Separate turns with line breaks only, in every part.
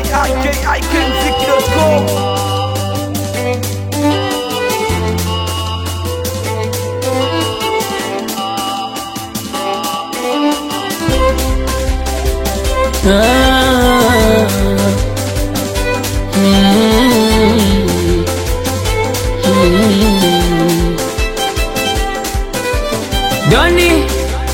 ikikmziki.com
Ah, mm, mm. Doni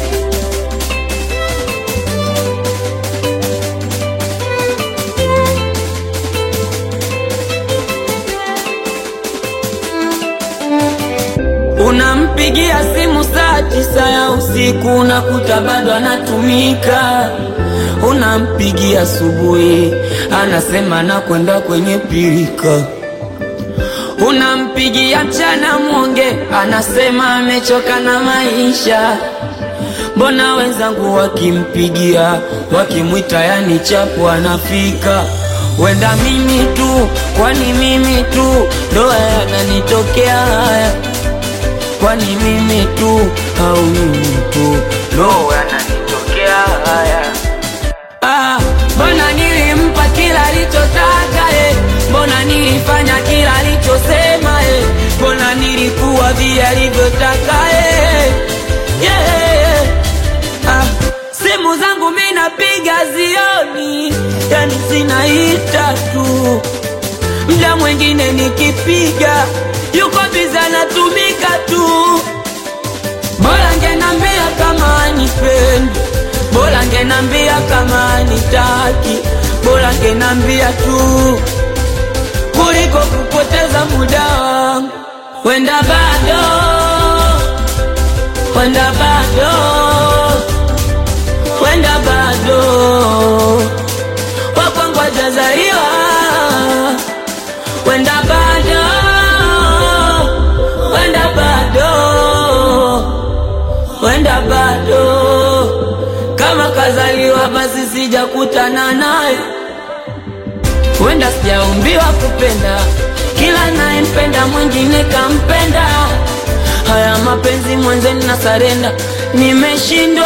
Unampigia simu saa tisa ya usiku unakuta bado anatumika. Unampigia asubuhi anasema nakwenda kwenye pirika. Unampigia mchana mwonge anasema amechoka na maisha. Mbona wenzangu wakimpigia wakimwita, yani chapu anafika. Wenda mimi tu, kwani mimi tu ndo yananitokea haya kwani mimi tu au mimi tu ndo yananitokea haya? Ah, mbona nilimpa kila alichotaka eh? Mbona nilifanya kila alichosema eh? Mbona nilikuwa vile alivyotaka eh? yeah. ah, simu zangu mi napiga zioni, yani zinaita tu mda mwingine nikipiga yuko biza anatumika tu. Bora ngenambia kama anipendi, bora ngenambia kama anitaki, bora ngenambia tu kuliko kupoteza muda wangu. Wenda bado, wenda bado, wenda bado wakwangu hajazaliwa wenda bado, wenda bado, wenda bado. Kama kazaliwa basi sijakutana naye, wenda sijaumbiwa kupenda, kila nayempenda mwingine kampenda. Haya mapenzi mwenzeni na sarenda, nimeshindwa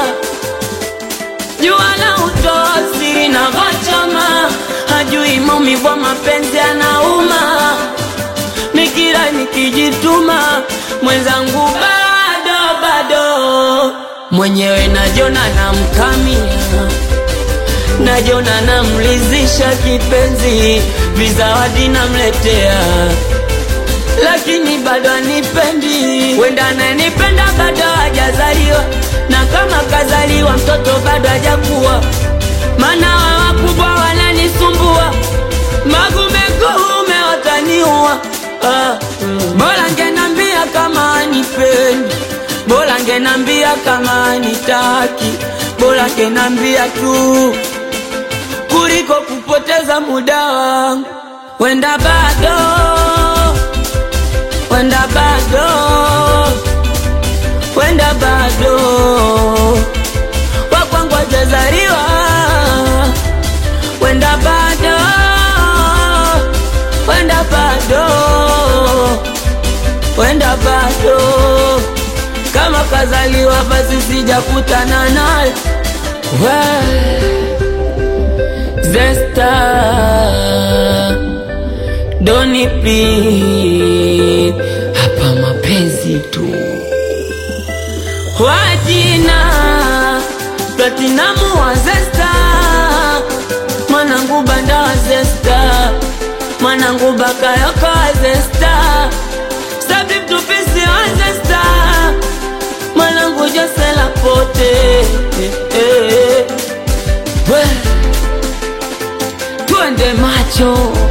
jua la utoa siri na vachama, hajui maumivu ya mapenzi anauma. Nikira nikijituma, mwenzangu bado bado, mwenyewe najona namkamia, najona namlizisha kipenzi, vizawadi namletea lakini bado anipendi. Wenda ananipenda bado hajazaliwa, na kama kazaliwa mtoto bado hajakuwa, maana wa wakubwa wananisumbua, magumekuume wataniua. Ah, mm. Bora ngenambia kama anipendi, bora ngenambia kama anitaki, bora ngenambia tu kuliko kupoteza muda wangu. Wenda bado wenda bado, wenda bado, wakwangu hajazaliwa, wenda bado, wenda bado, wenda bado, kama kazaliwa basi sijakutana naye Zesta Doni please, hapa mapenzi tu. Wajina Platinamu wa Zesta, mwanangu banda wa Zesta, mwanangu bakayoko wa Zesta, Sabib tupisi wa Zesta, mwanangu Josela pote eh, eh. We, twende macho